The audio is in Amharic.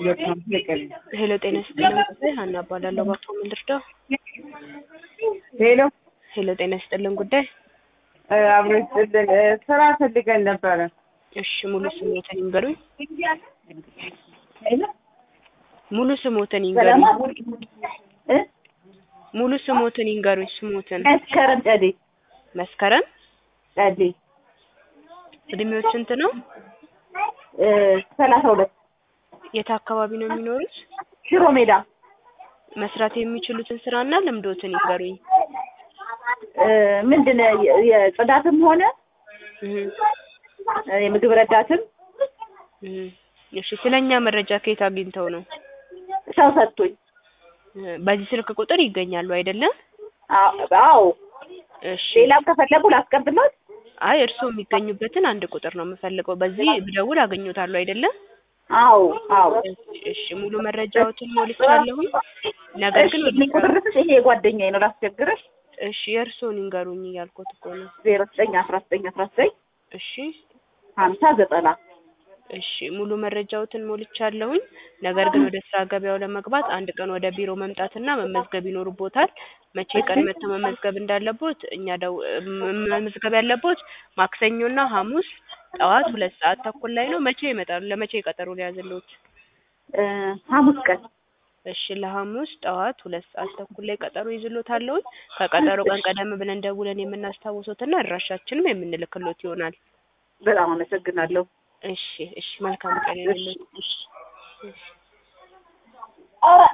ሄሎ ጤና ይስጥልን ጉዳይ ሀና እባላለሁ። እባክዎ ምን ልርዳው? ሄሎ ሄሎ ጤና ይስጥልን ጉዳይ አብሮ ይስጥልን። ስራ ፈልገን ነበረ። እሺ ሙሉ ስሞትን ይንገሩኝ። ሙሉ ስሞትን ይንገሩኝ። እ? ሙሉ ስሞትን ይንገሩኝ። ስሞትን መስከረም ጨዴ መስከረም ጨዴ እድሜዎች ስንት ነው? እ፣ ሰላሳ ሁለት የት አካባቢ ነው የሚኖሩት? ሽሮ ሜዳ መስራት የሚችሉትን ስራና ልምዶትን ይንገሩኝ። እ፣ ምንድን ነው የ- የጽዳትም ሆነ እህ እ፣ የምግብ ረዳትም እህ እሺ ስለኛ መረጃ ከየት አግኝተው ነው? ሰው ሰጥቶኝ። እህ በዚህ ስልክ ቁጥር ይገኛሉ አይደለም? አ- አዎ እሺ ሌላም ከፈለጉ ላስቀብሎት። አይ እርስዎ የሚገኙበትን አንድ ቁጥር ነው የምፈልገው። በዚህ ብደውል አገኘዎታለሁ አይደለም? አዎ አዎ። እሺ ሙሉ መረጃዎትን ሞልቻለሁ። ነገር ግን እሺ ቁጥር ልስጥሽ? ይሄ የጓደኛዬ ነው ላስቸግርሽ። እሺ የእርስዎን ይንገሩኝ እያልኩት እኮ ነው። ዜሮ ዘጠኝ አስራ ዘጠኝ አስራ ዘጠኝ እሺ ሀምሳ ዘጠና እሺ ሙሉ መረጃዎትን ሞልቻለሁኝ። ነገር ግን ወደ ስራ ገበያው ለመግባት አንድ ቀን ወደ ቢሮ መምጣትና መመዝገብ ይኖርቦታል። መቼ ቀን መጥተው መመዝገብ እንዳለቦት እኛ ደው መ- መመዝገብ ያለቦት ማክሰኞና ሐሙስ ጠዋት ሁለት ሰዓት ተኩል ላይ ነው። መቼ ይመጣሉ? ለመቼ ቀጠሮ ሊያዝልዎት? እ፣ ሐሙስ ቀን እሺ ለሐሙስ ጠዋት ሁለት ሰዓት ተኩል ላይ ቀጠሮ ይዝሎታለሁኝ። ከቀጠሮ ቀን ቀደም ብለን ደውለን የምናስታውሶትና አድራሻችንም የምንልክሎት ይሆናል። በጣም አመሰግናለሁ። እሺ እሺ መልካም ቀን ይሁንልዎት። እሺ እሺ